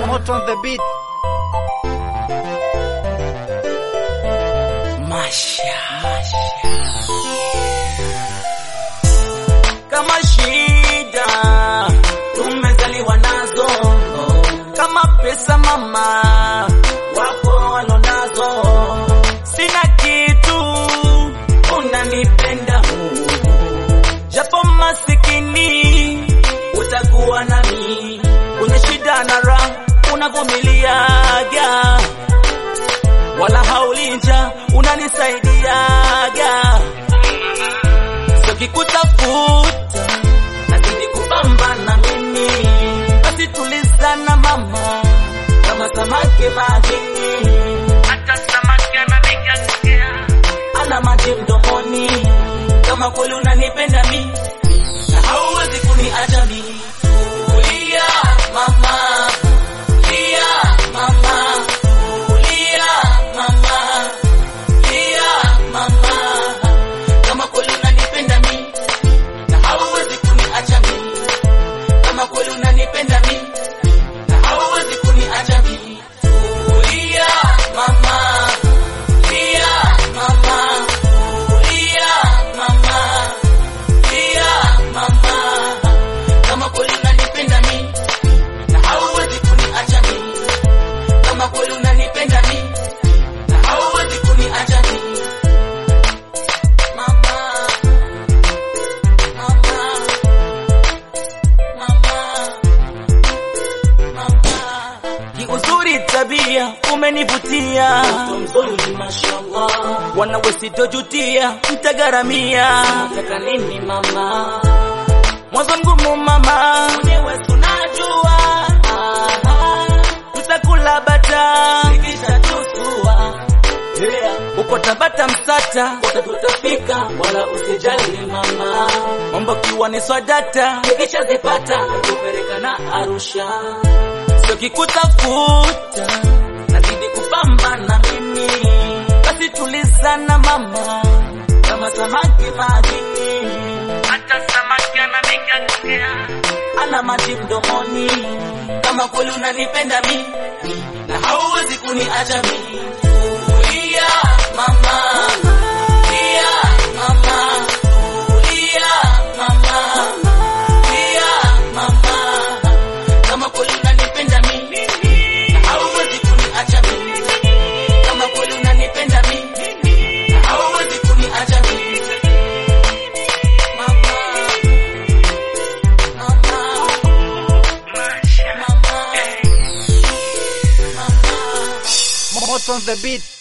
Moto on the beat. Masha. kama shida tumezaliwa nazo, kama pesa mama wapo walonazo, sina kitu unanipenda, japo masikini utakuwa nami kwenye shida na raha, unavumiliaga wala haulinja, unanisaidiaga Sikikutafuta nazidi kupambana mimi, basi tulizana mama, kama samaki majini, hata samaki ananigeukia, ana maji mdomoni, kama kweli unanipenda mi na hauwezi kuniacha mi. Tulia mama, tulia mama, tulia mama, tulia mama kama kweli unanipenda mi na hauwezi kuniacha mi, kama kweli unanipenda mi na hauwezi kuniacha mi. Tulia mama, tulia mama, tulia mama, tulia mama, kama kweli unanipenda mi na hauwezi kuniacha mi, kama kweli unanipenda mi na hauwezi kuniacha mi. Mama, mama, mama, mama. Kiuzuri tabia umenivutia, mzuri mashallah, wanawe sitojutia, mtagaramia. Nataka nini mama? Mwanzo mgumu mama, mwenyewe tunajua, tutakula bata ikisha tusua Yeah. Uko Tabata Msata, wote tutafika, wala usijali mama. Mambo kiwa ni swadata, nikishazipata kupeleka na Arusha. Sio kikutafuta, nazidi kupambana mimi, basi tulizana mama, kama samaki majini, hata samaki ananigeukia, ana maji mdomoni, kama kweli unanipenda mi na hauwezi kuniacha mi. Tulia mama, tulia mama, tulia mama, tulia mama, kama kweli unanipenda mi na hauwezi kuniacha mi, kama kweli unanipenda mi na hauwezi kuniacha mi. Mama, mama, mama, mama. Moto on the beat.